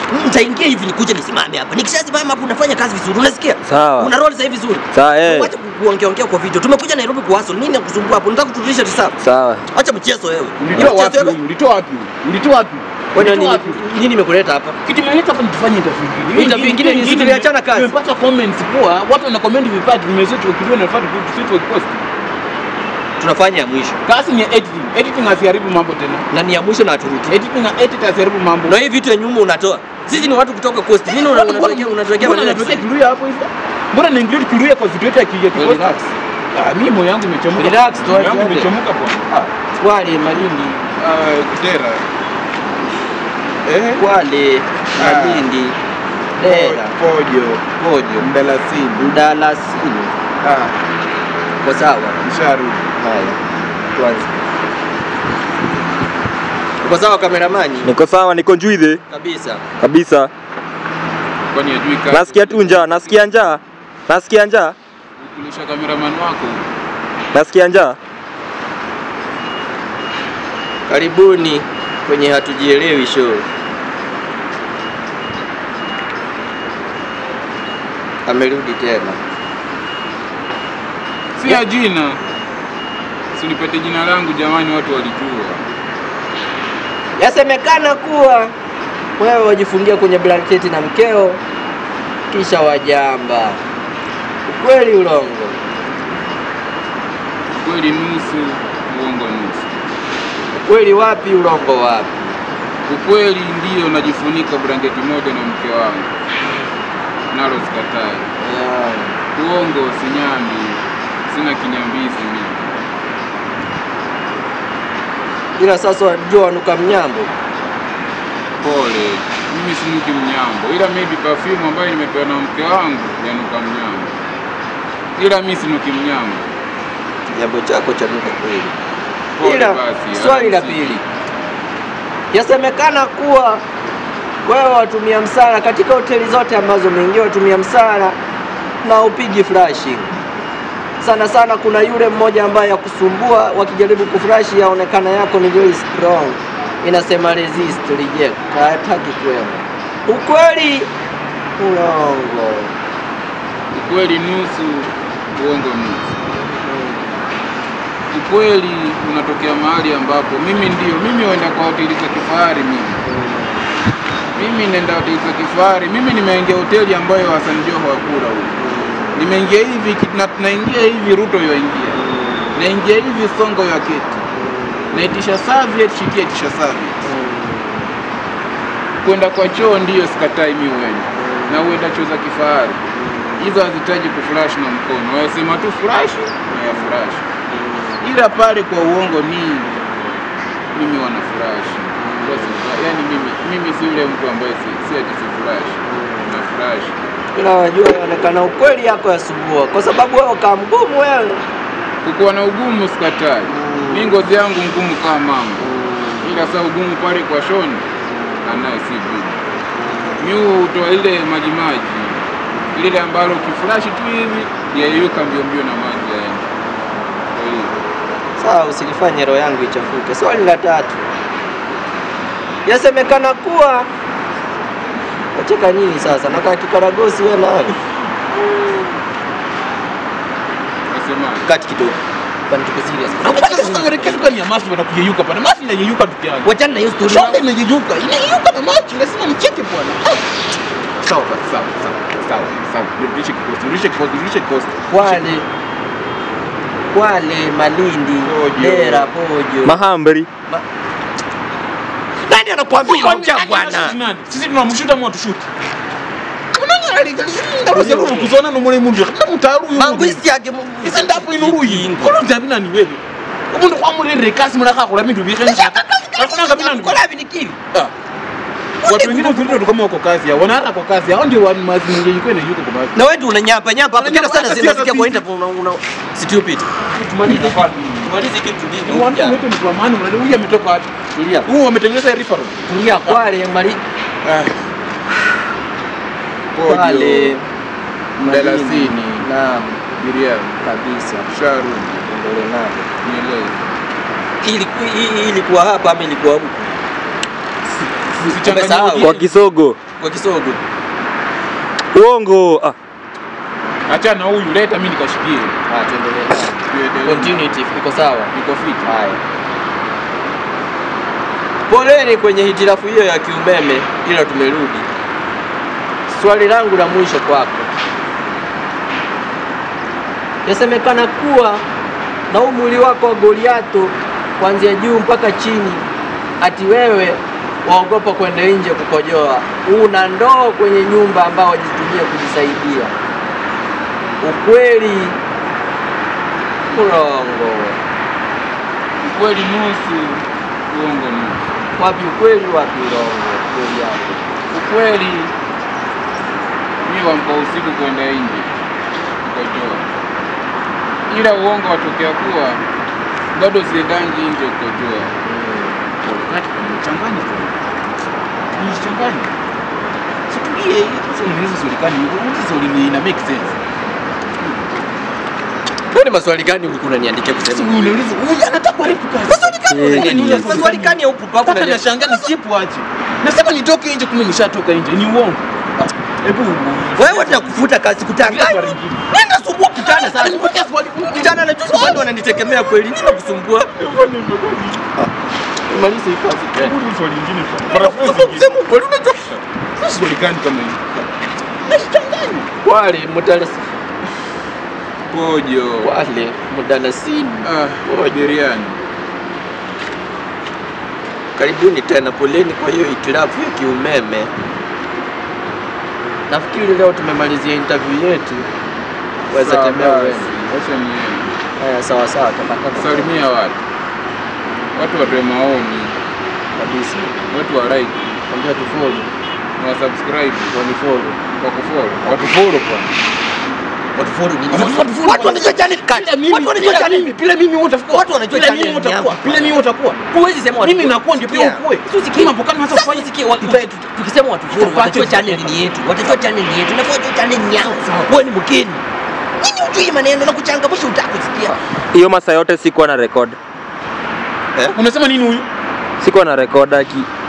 nitaingia hivi nikuje nisimame hapa. Nikishasimama hapo unafanya kazi vizuri, unasikia? Sawa. Una roll sasa hivi vizuri. Sawa, eh. Wacha ku- kuongea ongea kwa video. Tumekuja Nairobi kwa hustle. Nini nakusumbua hapo? Nataka kutulisha risafu. Sawa. Acha mchezo wewe. Ulitoa Hiyo wapi? mchezo wewe- huyu? Ulitoa wapi? huyu? Ulitoa wapi? Kwani Ulitoa nini wapi? nini imekuleta hapa? Kitu imeleta hapa nitufanye interview ingine. Interview ingine ni sisi tuliachana kazi. Tumepata comments poa, watu wana comment vipati, tumesearch ukijua na fatu sisi post. Tunafanya ya mwisho. Kazi ni editing. Editing asiharibu mambo tena. Na ni ya mwisho na haturuki. Editing na edit asiharibu mambo. Na hii vitu ya nyuma unatoa. Sisi ni watu kutoka Coast. Nini una- unatuwekea unatuwekea Mbona maneno ya unatuwekea Kiswahili? Kiluya hapo hivyo? Mbona na include Kiluya kwa video yetu ya Kiluya Kipost? Relax. Ah, mimi moyo wangu umechemuka. Relax, tu Moyo wangu aje. umechemuka bwana. Ah, Kwale Malindi. ah, Kutera. Eh? Kwale Ah. Malindi. Dera. Pojo. Pojo. Mdalasini. Mdalasini. Ah, Kwa sawa. msharu. Haya. Tuanze. Uko sawa kameramani? Niko sawa, niko njuidhe Kabisa. kabisa. Kwani ajui kazi? Nasikia tu njaa, nasikia njaa, nasikia njaa, Kulisha cameraman wako. nasikia njaa. Karibuni kwenye hatujielewi show. Amerudi tena. Si ya jina. Si nipate jina langu jamani, watu walijua. Yasemekana kuwa wewe wajifungia kwenye blanketi na mkeo kisha wajamba. Ukweli ulongo? Kweli nusu, uongo nusu. Ukweli wapi, ulongo wapi? Ukweli ndiyo najifunika blanketi moja na mke wangu, nalo sikatai. Yeah. Uongo sinyambi, sina kinyambizi mimi. Ila sasa wajua wanuka mnyambo. Pole, mimi sinuki mnyambo, ila maybe perfume ambayo nimepewa na mke wangu yanuka mnyambo, ila mimi sinuki mnyambo. Kijambo chako chanuka kweli. Pole Ila basi. swali la alamsiki. pili, yasemekana kuwa wewe watumia msala katika hoteli zote ambazo umeingia, watumia msala na upigi flashing sana sana. Kuna yule mmoja ambaye yakusumbua, wakijaribu kuflashi yaonekana yako ni very strong, inasema resist reject, hataki kwenda. Ukweli ulongo? Ukweli nusu, uongo nusu. Ukweli unatokea mahali ambapo mimi ndio mimi huenda kwa hoteli za kifahari mimi mimi nenda hoteli za kifahari. Mimi nimeingia hoteli ambayo Hassan Joho hakula huko. Nimeingia hivi ki- na, naingia hivi Ruto yoingia, naingia hivi Songo ya keti, naitisha serviette, shikia tisha serviette. Kwenda kwa choo ndiyo sikatai mi uenda na uenda choo za kifahari hizo hazitaji kufurash na mkono, wasema tu furash na ya furash, ila pale kwa uongo ni mimi wana furash yani mimi, mimi si yule mtu ambaye si, si ati si furash na furash Ila wajua yaonekana ukweli yako yasumbua, kwa sababu wewe kaa mgumu wewe. kukuwa na ugumu sikatai. Mi ngozi yangu ngumu kama mama, ila saa ugumu pale kwa shoni anaye si gumu. Mi hutoa ile maji maji lile ambalo ukifurashi tu hivi yayuka mbio mbio na maji yaenda. Kwa hiyo Sawa, usilifanye roho yangu ichafuke. Swali la tatu, yasemekana kuwa wacheka nini sasa? Nakaa kikaragosi wewe nawe nasemaje? kati kidogo, kwani tuko serious. Wachana na hiyo story. Shonda imeyeyuka, inayeyuka na maji, lazima nicheke bwana. Sawa basi, sawa sawa sawa sawa, rudishe kikosi, rudishe kikosi, rudishe kikosi. Kwale, Kwale, Malindi, Pojo. Dera, Pojo. Mahambri. Nani anakuambia ongea bwana? Nani? Sisi tunamshuta mwa tushuti. Unani aligalinda rozero kuzona no muri mundu. Kana mutaru uyu. Mangwisi yake mu- Isa ndapo inuruyi. Kono ndabi nani wewe? Umuntu kwamurere kasi mulaka kula bintu bikhe njaka. Hakuna ngabi nani. Kola vinikili. Watu wengine tulio kama wako kazi yao. Wanaanza kwa kazi yao ndio wani mazi mwingine yuko na yuko kwa mazi. Na wewe ndio unanyapa nyapa hapo kila sana Unanyapa, zinasikia kwa sisi- interview una una stupid. Tumalize Tumalize kitu Ni watu wetu ni kwa maana unajua huyu ametoka wapi? Tulia. Huyu wametengeneza referral. Tulia Kwale, Mali Ah. Kwale, Mdalasini. Naam, Miriam. kabisa. Sharu. Ndole nalo. Nieleze. Hii hii- hii ilikuwa hapa ama ilikuwa huko? Usichanganye Umesahau. ujinga. Kwa kisogo. kwa Kisogo. Uongo. Ah, Acha na huyu, leta mimi nikashikie. Ah, tuendelee nayo. Tuendelee. Continuity iko sawa. Niko fit. Haya. Poleni kwenye hitilafu hiyo ya kiumeme, ila tumerudi. Swali langu la mwisho kwako, yasemekana kuwa na huu mwili wako wa Goliato kuanzia juu mpaka chini, ati wewe waogopa kwenda nje kukojoa, una ndoo kwenye nyumba ambao wajitumia kujisaidia. Ukweli urongo? Kweli nusu, uongo nusu. Wapi ukweli, wapi urongo? Kweli yako Ukweli mimi wamka usiku kwenda nje kukojoa, ila uongo watokea kuwa bado siendangi nje kukojoa. Changanya changanya, situlie hizo swali hizi swali ina make sense. Wewe ni maswali gani ulikuwa unaniandikia kusema? Uniulize huyu anataka kuharibu kazi. Maswali gani Eh. unaniandikia? Maswali gani ya upu papo Mpaka unaniandikia? nashangaa nisipo aje. Nasema nitoke nje kumbe nishatoka nje. Ni uongo. Hebu Wewe tunakufuta kazi kutanganya. Nenda sumbua kitana sasa. Kitana na juzi bado wananitegemea kweli. Nini nakusumbua? Maliza hii kazi tena. swali lingine Sema kweli unajua. Swali gani kama hili? Wale mudalasi Pojo. wale mudalasini. Ah, biriani. Karibuni tena, poleni kwa hiyo hitilafu ya kiumeme. Nafikiri leo tumemalizia interview yetu. Waweza Sawa tembea basi. uende. Acha niende. Haya, sawa sawa, tapatana Salimia watu. Watu watoe maoni, kabisa. watu wa like, Ambia tu follow, wa subscribe, wani follow. wa kufollow. Watu follow kwa. Watu follow nini? Watu wanajua channel kati. Watu wanajua channel. Pile mimi utakuwa. Watu wanajua Pile channel mimi ni utakuwa. yangu. Pile mimi utakuwa. Huwezi sema watu. Mimi nakuwa ndio pia ukue. Usikie. Mambo kama hata Sasa kufanya usikie watu tukisema watu follow Tupate watajua vitu. channel ni yetu. Watajua channel ni yetu. Nafaa wajue channel ni yao. Wewe ni mgeni. Nini ujui maneno na kuchangamsha utaka kusikia. hiyo masaa yote sikuwa na record. Unasema nini huyu? Sikuwa na record aki